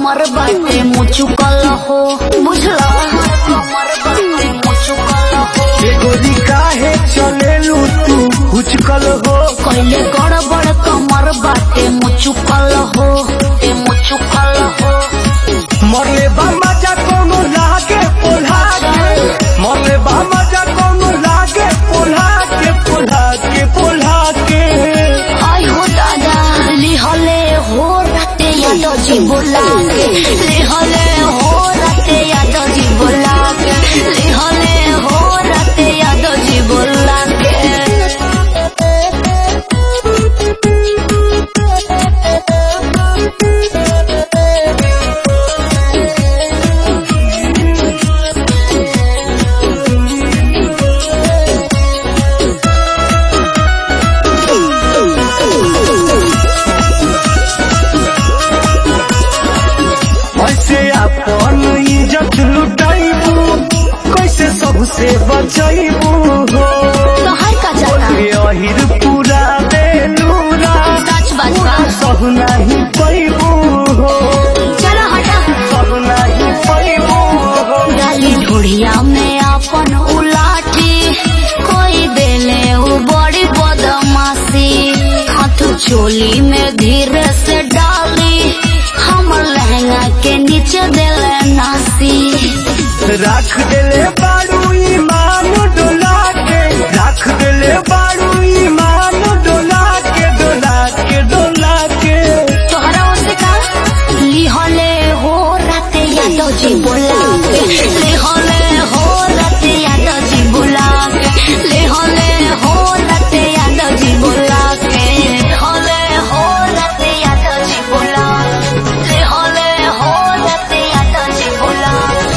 कमर बाटे मुचुकल हो बुझला कमर बाटे मुचुकल हो एगोरी काहे चलेलू तू उचकल हो कैले गड़बड़ कमर बाटे मुचुकल हो ए मुचुकल हो मरले बा मजा कोनो लागे पोल्हा के मरले बा मजा कोनो लागे पोल्हा के पोल्हा के पोल्हा के आई हो दादा लिहले हो राते याद जी बोला के लिहले हो राते याद जी बोला के लिहले हो राते याद जी बोला के ऐसे अपन इज्जत लुटाइबू कैसे सबसे बचाइबू हो तोहर का जाना बोले अहिर पूरा बेलूरा सच बात बा सब नहीं पैबू हो चलो हटा सब नहीं पैबू हो डाली ढूढ़िया में अपन उलाठी कोई देले उ बड़ी बदमाशी हाथ चोली में धीरे से डाली हमर लहंगा के नीचे देले नासी राख देले बारू ईमान डोला के राख देले बारू ईमान डोला के डोला के डोला के तोहरा ओसे का लिहले हो राते यादव जी बोला के लिहले हो राते यादव जी बोला के लिहले हो राते यादव जी बोला के लिहले हो राते यादव जी बोला लिहले हो राते यादव जी बोला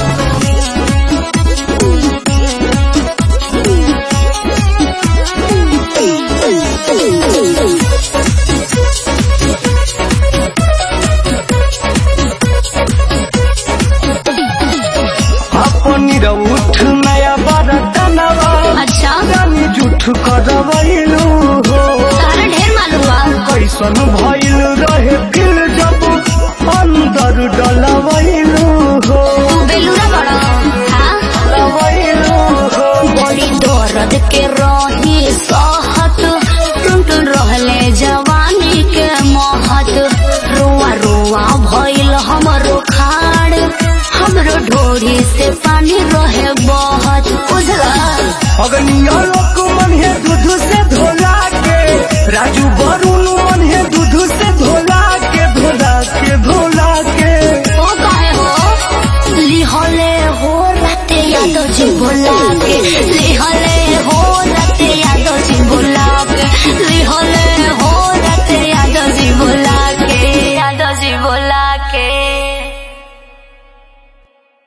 अपनी रउठ नया बरतनवा अच्छा रानी जुठ करवैलू हो तारा ढेर मालूम बा कैसन भइल रहे फिर जब अंदर डलवैलू हो तू बेलूरा बड़ा हाँ डलवैलू हो बड़ी दर्द के रही सहत टुन टुन रहले जवानी के महत रोआ रोआ भइल हमरो खाड़ हमरो ढोरी से पानी रहे बहत बुझला अगनिया लोक मन है दूध से धोला के राजू वरुण मन है दूध से धोला के धोला के धोला के ओ काहे हो लिहले हो राते याद जी बोला के लिहले